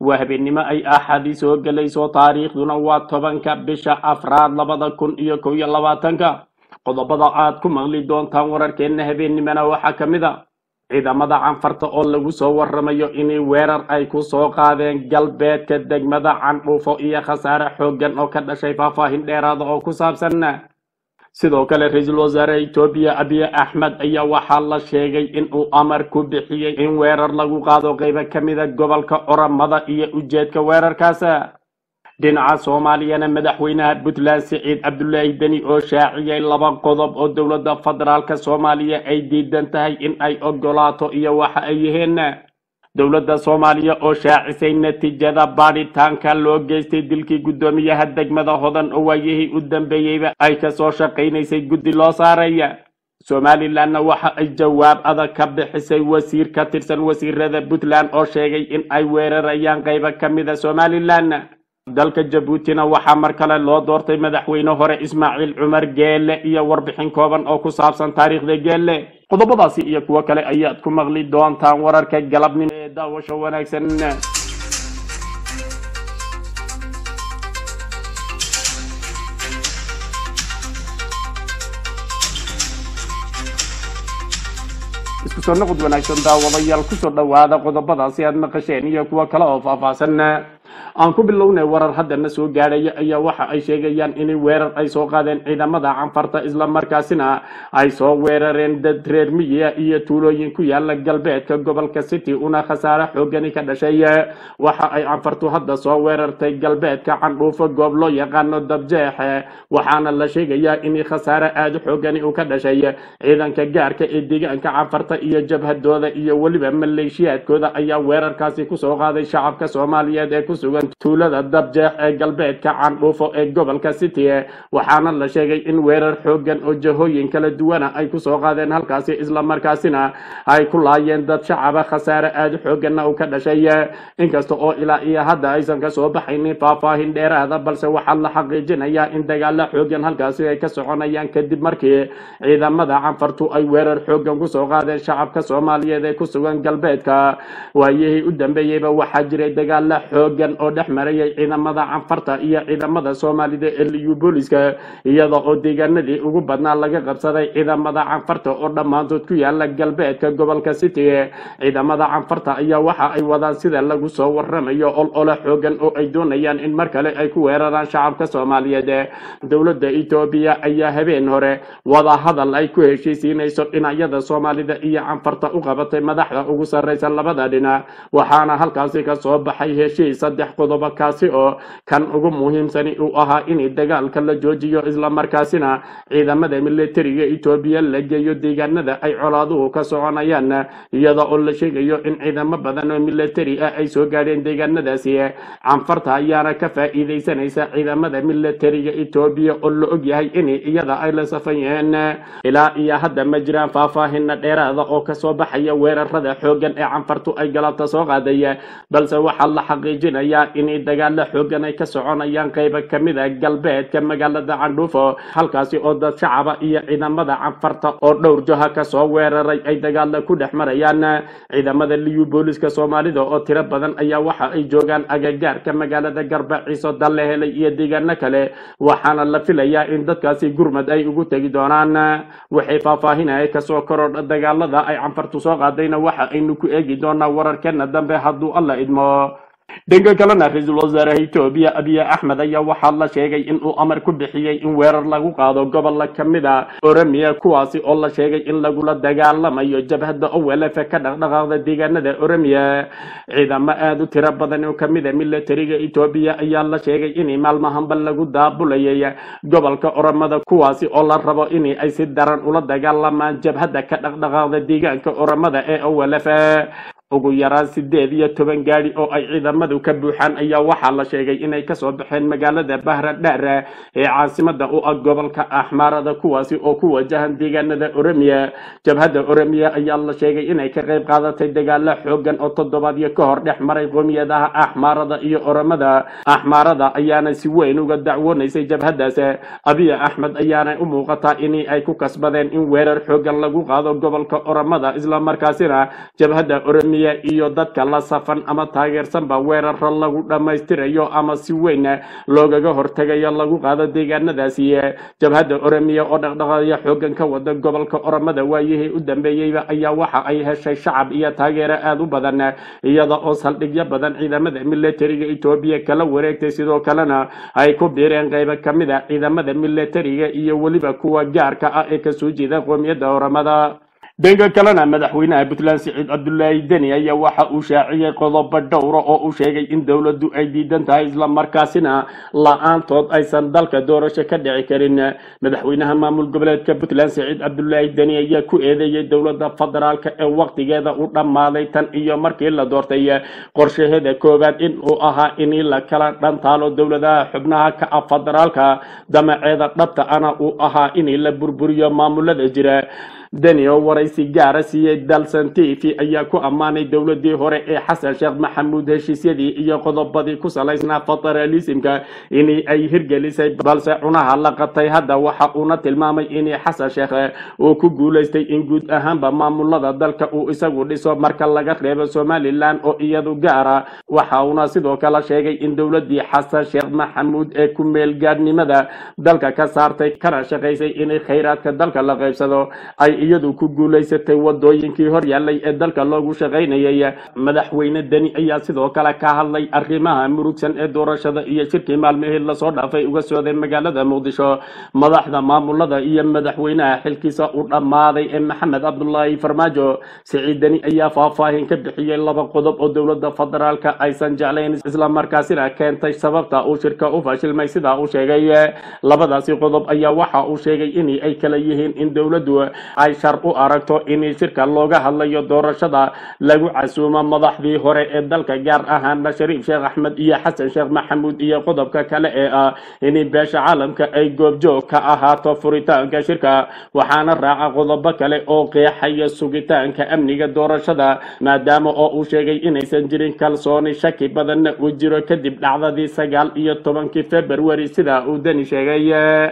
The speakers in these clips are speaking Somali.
waa habeennimo ay axadii soo gelayso taariikhduna waa tobanka bisha afraad labada kun iyo kow iyo labaatanka qodobada aad ku maqli doontaan wararkeenna habeennimona waxaa ka mid a ciidamada canfarta oo lagu soo waramayo inay weerar ay ku soo qaadeen galbeedka degmada candhuufo iyo khasaare xooggan oo ka dhashay faahfaahin dheeraada oo ku saabsan sidoo kale ra-iisul wasaare etoobiya abiy axmed ayaa waxaa la sheegay in uu amar ku bixiyey in weerar lagu qaado qeybo ka mida gobolka oramada iyo ujeedka weerarkaas dhinaca soomaaliyana madaxweynaha puntland siciid cabdulaahi deni oo shaaciyay laba qodob oo dowladda federaalka soomaaliya ay diidan tahay in ay ogolaato iyo waxa ay yihiin dowladda soomaaliya oo shaacisay natiijada baadhitaanka loo geystay dilkii guddoomiyaha degmada hodan oo waayihii u dambeeyeyba ay kasoo shaqaynaysay guddi loo saaraya somalilanna waxa ay jawaab adag ka bixisay wasiir ka tirsan wasiirada puntland oo sheegay in ay weerarayaan qaybo ka mida somalilan dalka jabuutina waxaa mar kale loo doortay madaxweyne hore ismaaciil cumar geelle iyo warbixin kooban oo ku saabsan taariikhda geelle qodobadaasi iyo kuwo kale ayaad ku maqli doontaan wararka galabnimo ee daawasho wanaagsan isku soo noqod wanaagsan daawadayaal kusoo dhowaada qodobadaasi aad maqasheen iyo kuwo kale oo faahfaahsan aan ku bilownay warar haddana soo gaadhaya ayaa waxa ay sheegayaan inay weerar ay soo qaadeen ciidamada canfarta islamarkaasina ay soo weerareen dad reer miyiga iyo tuulooyin ku yaala galbeedka gobolka city una khasaare xoogani ka dhashay waxa ay canfartu hadda soo weerartay galbeedka candhuufo goob loo yaqaano dabjeexe waxaana la sheegayaa in khasaare aada xoogani uu ka dhashay ciidanka gaarka ee deegaanka canfarta iyo jabhadooda iyo weliba maleeshiyaadkooda ayaa weerarkaasi kusoo qaaday shacabka soomaaliyeed ee ku sugan tuulada dabjeex ee galbeedka candhuufo ee gobolka city waxaana la sheegay in weerar xooggan oo jahooyin kala duwana ay kusoo qaadeen halkaasi islamarkaasina ay ku laayeen dad shacaba khasaare aada xoogganna uu ka dhashay inkasta oo ilaa iyo hadda aysan kasoo baxaynin faahfaahin dheeraada balse waxaa la xaqiijinayaa in dagaalo xooggan halkaasi ay ka soconayaan kadib markii ciidamada canfartu ay weerar xooggan kusoo qaadeen shacabka soomaaliyeed ee ku sugan galbeedka waayihii u dambeeyeyba waxaa jiray dagaalo xooggan oo dhex marayay ciidamada canfarta iyo ciidamada soomaalida ee liyu booliska iyada oo deegaanadii ugu badnaa laga qabsaday ciidamada canfarta oo dhammaantood ku yaala galbeedka gobolka city ciidamada canfarta ayaa waxa ay wadaan sida lagu soo waramayo ol ole xoogan oo ay doonayaan in mar kale ay ku weeraraan shacabka soomaaliyeed dowladda etoobiya ayaa habeen hore wada hadal ay ku heshiisiinayso dhinacyada soomaalida iyo canfarta u qabatay madaxda ugu sarraysa labada dhinac waxaana halkaasi kasoo baxay heshiis saddex qodobo kaasi oo kan ugu muhiimsani uu ahaa in dagaalka la joojiyo islamarkaasina ciidamada militariga etoobiya la geeyo deegaanada ay colaaduhu ka soconayaan iyada oo la sheegayo in ciidamo badan oo militari ah ay soo gaadheen deegaanadaasi canfarta ayaana ka faa'iidaysanaysa ciidamada militariga etoobiya oo la ogyahay in iyada ay la safan yihiin ilaa iyo hadda ma jiraan faahfaahina dheeraada oo kasoo baxaya weerarada xooggan ee canfartu ay galabta soo qaaday balse waxaa la xaqiijinayaa inay dagaalo xooggan ay ka soconayaan qaybo ka mid a galbeedka magaalada candhuufo halkaasi oo dad shacaba iyo ciidamada canfarta oo dhowr jaha kasoo weeraray ay dagaalo ku dhex marayaan ciidamada liyu booliska soomaalida oo tiro badan ayaa waxa ay joogaan agagaarka magaalada garbaciiso dalle helay iyo deegaano kale waxaana la filayaa in dadkaasi gurmad ay ugu tegi doonaan waxay faahfaahinaya kasoo korodha dagaalada ay canfartu soo qaadayna waxa aynu ku eegi doonaa wararkeena dambe hadduu alla idmo dhanka kalena ra-iisul wasaaraha etoobiya abiy axmed ayaa waxaa la sheegay in uu amar ku bixiyey in weerar lagu qaado gobolla ka mid a oromia kuwaasi oo la sheegay in lagula dagaalamayo jabhadda owlf ka dhaqdhaqaaqda deegaanada oromia ciidamo aada u tiro badan oo kamid a militariga etoobiya ayaa la sheegay in maalmahanba lagu daabulayay gobolka oromada kuwaasi oo la rabo in ay si daran ula dagaalamaan jabhadda ka dhaqdhaqaaqda deegaanka oromada ee owlf ugu yaraan sideed iyo toban gaadi oo ay ciidamadu ka buuxaan ayaa waxaa la sheegay inay kasoo baxeen magaalada bahra dhaar ee caasimada u ah gobolka axmaarada kuwaasi oo ku wajahan deegaanada oromiya jabhadda oromiya ayaa la sheegay inay ka qayb qaadatay dagaalo xoogan oo toddobaadyo ka hor dhex maray qoomiyadaha axmaarada iyo oromada axmaarada ayaana si weyn uga dacwoonaysay jabhadaas abiy axmed ayaana u muuqataa in ay ku kasbadeen in weerar xoogan lagu qaado gobolka oromada islamarkaasina jabhadda oromiya shaqeeya iyo dadka la safan ama taageersanba weeraro lagu dhammaystirayo ama si weyn loogaga hortegayo lagu qaado deegaanadaasi jabhadda oromiya oo dhaqdhaqaaya xoogan ka wada gobolka oromada waayihii u dambeeyeyba ayaa waxa ay heshay shacab iyo taageero aada u badan iyada oo saldhigyo badan ciidamada militariga etoobiya kala wareegtay sidoo kalena ay ku biireen qaybo ka mid a ciidamada militariga iyo weliba kuwa gaarka ah ee kasoo jeeda qoomiyadda oromada dhanka kalena madaxweynaha puntland siciid cabdulaahi deni ayaa waxa uu shaaciyey qodobo dhowra oo uu sheegay in dowladdu ay diidan tahay islamarkaasina la-aantood aysan dalka doorasho ka dhici karin madaxweynaha maamul goboleedka puntland siciid cabdulaahi deni ayaa ku eedeeyey dowladda federaalka ee waqtigeeda u dhammaaday tan iyo markii la doortay qorshaheeda koowaad in uu ahaa in la kala dhantaalo dowladaha xubnaha ka ah federaalka damaceeda dhabta ana uu ahaa in la burburiyo maamulada jira deni oo waraysi gaara siiyey dalsan t v ayaa ku ammaanay dowladii hore ee xasan sheekh maxamuud heshiisyadii iyo qodobadii ku salaysnaa federalismka in ay hirgelisay balse cunaha la qatay hadda waxa uuna tilmaamay in xasan sheekh uu ku guulaystay in guud ahaanba maamulada dalka uu isagu dhiso marka laga reebo somalilan oo iyadu gaara waxa uuna sidoo kale sheegay in dowladii xasan sheekh maxamuud ee ku meelgaadhnimada dalka ka saartay kana shaqaysay in khayraadka dalka la qaybsado ay iyadu ku guulaysatay wadooyinkii hor yaallay ee dalka loogu shaqaynayay madaxweyne deni ayaa sidoo kale ka hadlay arrimaha murugsan ee doorashada iyo shirkii maalmihii lasoo dhaafay uga sooday magaalada muqdisho madaxda maamulada iyo madaxweynaha xilkiisa u dhammaaday ee maxamed cabdulaahi farmaajo siciid deni ayaa faahfaahin ka bixiyey laba qodob oo dowladda federaalka aysan jeclayn islamarkaasina keentay sababta uu shirka u fashilmay sidaa uu sheegay labadaasi qodob ayaa waxa uu sheegay in ay kala yihiin in dowladdu ay shar u aragto in shirka looga hadlayo doorashada lagu casuumo madaxdii hore ee dalka gaar ahaana shariif sheekh axmed iyo xasan sheekh maxamuud iyo qodobka kale ee ah in beesha caalamka ay goobjoog ka ahaato furitaanka shirka waxaana raaca qodobo kale oo qeexaya sugitaanka amniga doorashada maadaama oo uu sheegay inaysan jirin kalsooni shaki badanna uu jiro kadib dhacdadii sagaal iyo tobankii februari sida uu deni sheegay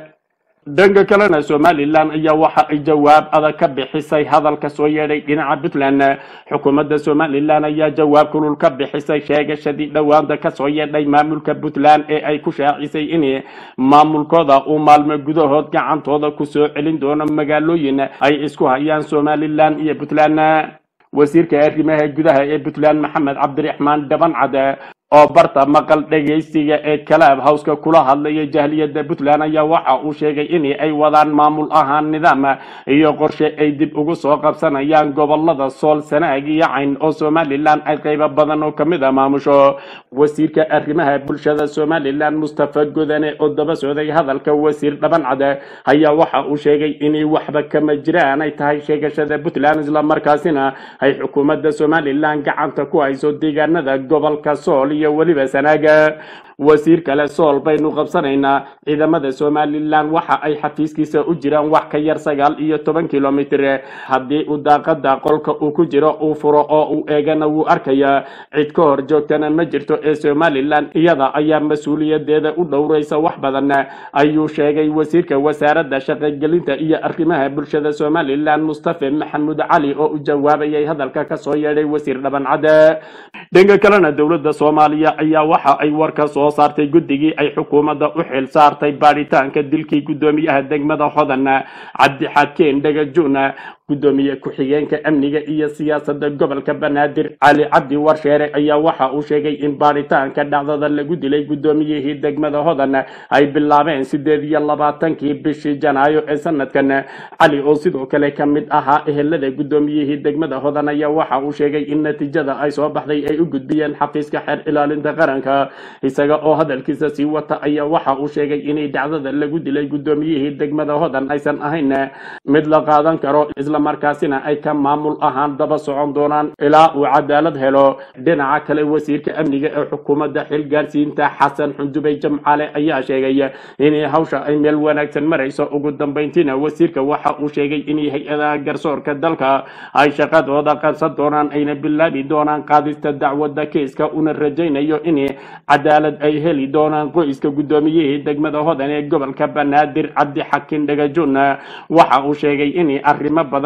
dhanka kalena somalilan ayaa waxa ay jawaab adag ka bixisay hadalka soo yeedhay dhinaca puntland xukuumadda somalilan ayaa jawaab kulul ka bixisay sheegashadii dhowaanta kasoo yeedhay maamulka puntland ee ay ku shaacisay in maamulkooda uu maalmo gudahood gacantooda kusoo celin doono magaalooyin ay isku hayaan somalilan iyo puntland wasiirka arrimaha gudaha ee puntland maxamed cabdiraxmaan dhabancad oo barta maqal dhegaysiga ee kalaab howska kula hadlaya jahliyadda puntland ayaa waxa uu sheegay in ay wadaan maamul ahaan nidaam iyo qorshe ay dib ugu soo qabsanayaan gobolada sool sanaag iyo cayn oo somalilan ay qaybo badan oo kamid a maamusho wasiirka arrimaha bulshada somalilan mustafa godane oo daba socday hadalka wasiir dhabancad ayaa waxa uu sheegay inay waxba kama jiraan ay tahay sheegashada puntland islamarkaasina ay xukuumadda somalilan gacanta ku hayso deegaanada gobolka sool iyo weliba sanaaga wasiir kale sool baynu qabsanaynaa ciidamada somalilan waxa ay xafiiskiisa u jiraan wax ka yar sagaal iyo toban kilomitr haddii uu daaqada qolka uu ku jiro uu furo oo uu eegana wuu arkayaa cid ka hor joogtana ma jirto ee somalilan iyada ayaa mas-uuliyadeeda u dhowraysa wax badan ayuu sheegay wasiirka wasaaradda shaqogelinta iyo arrimaha bulshada somalilan mustafe maxamuud cali oo u jawaabayay hadalka kasoo yeedhay wasiir dhabancade dhanka kalena dowladda soomaaliya ayaa waxa ay warka soo saartay guddigii ay xukuumadda u xil saartay baadhitaanka dilkii guddoomiyaha degmada hodan cabdixakeen dhagajuuna gudoomiye ku-xigeenka amniga iyo siyaasadda gobolka banaadir cali cabdi warsheere ayaa waxa uu sheegay in baadhitaanka dhacdada lagu dilay guddoomiyihii degmada hodan ay bilaabeen sideed iyo labaatankii bishii janaayo ee sanadkan cali oo sidoo kale ka mid ahaa ehelada guddoomiyihii degmada hodan ayaa waxa uu sheegay in natiijada ay soo baxday ay u gudbiyeen xafiiska xeer ilaalinta qaranka isaga oo hadalkiisa sii wata ayaa waxa uu sheegay inay dhacdada lagu dilay guddoomiyihii degmada hodan aysan ahayn mid la qaadan karo markaasina ay ka maamul ahaan daba socon doonaan ilaa uu cadaalad helo dhinaca kale wasiirka amniga ee xukuumadda xilgaarsiinta xasan xundubey jamcale ayaa sheegay in hawsha ay meel wanaagsan marayso ugu dambeyntiina wasiirka waxa uu sheegay in hay-adaha garsoorka dalka ay shaqadooda qabsan doonaan ayna bilaabi doonaan qaadista dacwadda keiska una rajaynayo in cadaalad ay heli doonaan qoyska guddoomiyihii degmada hodan ee gobolka banaadir cabdixakin dhagajun waxa uu sheegay in arrimo badan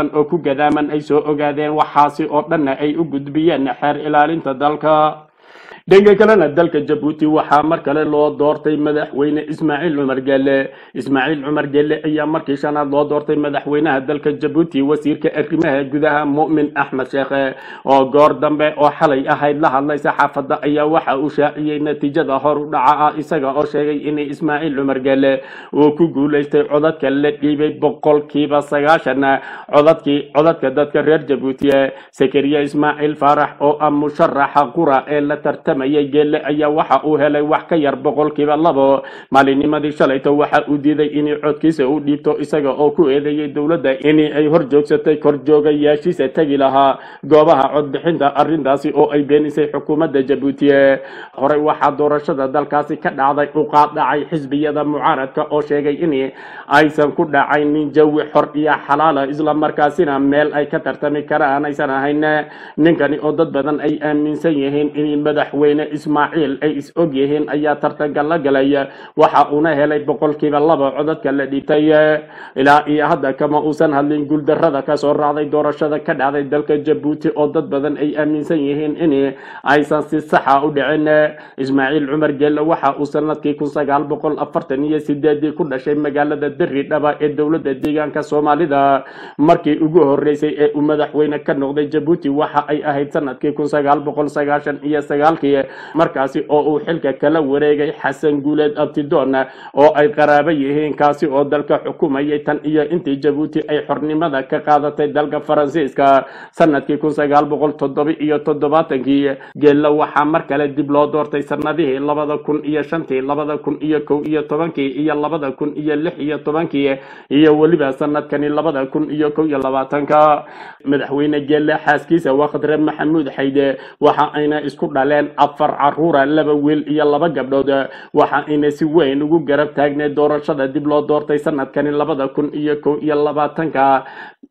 badan oo ku gadaaman ay soo ogaadeen waxaasi oo dhanna ay u gudbiyeen xeer ilaalinta dalka dhanka kalena dalka jabuuti waxaa mar kale loo doortay madaxweyne ismaaciil cumar gelle ismaaciil cumar gelle ayaa markii shanaad loo doortay madaxweynaha dalka jabuuti wasiirka arrimaha gudaha mu'min axmed sheekhe oo goor dambe oo xalay ahayd la hadlay saxaafadda ayaa waxa uu shaaciyey natiijada hor u dhaca ah isaga oo sheegay in ismaaciil cumar gelle uu ku guulaystay codadka la dhiibay boqolkiiba sagaashan codadkii codadka dadka reer jabuuti sakariya ismaaciil faarax oo ah musharaxa qura ee la tartamayay geelle ayaa waxa uu helay wax ka yar boqolkiiba labo maalinnimadii shalayto waxa uu diiday inay codkiisa u dhiibto isaga oo ku eedeeyey dowladda in ay hor joogsatay korjoogayaashiisa tegi lahaa goobaha codbixinta arrintaasi oo ay beenisay xukuumadda jabuuti horey waxaa doorashada dalkaasi ka dhacday u qaadhacay xisbiyada mucaaradka oo sheegay in aysan ku dhacaynin jawi xor iyo xalaala islamarkaasina meel ay ka tartami karaan aysan ahayn ninkani oo dad badan ay aaminsan yihiin in madaxweyne ismaaciil ay is og yihiin ayaa tartanka la galay waxa uuna helay boqolkiiba laba codadka la dhiibtay ilaa iyo hadda kama uusan hadlin guuldarrada kasoo raacday doorashada ka dhacday dalka jabuuti oo dad badan ay aaminsan yihiin in aysan si saxa u dhicin ismaaciil cumar gelle waxa uu sanadkii kun sagaal boqol afartan iyo sideedii ku dhashay magaalada deri dhaba ee dowladda deegaanka soomaalida markii ugu horeysay ee uu madaxweyne ka noqday jabuuti waxa ay ahayd sanadkii kun sagaal boqol sagaashan iyo sagaalkii markaasi oo uu xilka kala wareegay xasan guuleed abtidoon oo ay qaraabo yihiin kaasi oo dalka xukumayay tan iyo intii jabuuti ay xornimada ka qaadatay dalka faransiiska sanadkii kun sagaal boqol toddoba iyo toddobaatankii geella waxaa mar kale dib loo doortay sanadihii labada kun iyo shantii labada kun iyo kow iyo tobankii iyo labada kun iyo lix iyo tobankii iyo weliba sanadkani labada kun iyo kow iyo labaatanka madaxweyne geelle xaaskiisa wakhdre maxamuud xayde waxa ayna isku dhaleen afar caruura laba wiil iyo laba gabdhood waxa ayna si weyn ugu garab taagneed doorashada dib loo doortay sanadkani labada kun iyo kow iyo labaatanka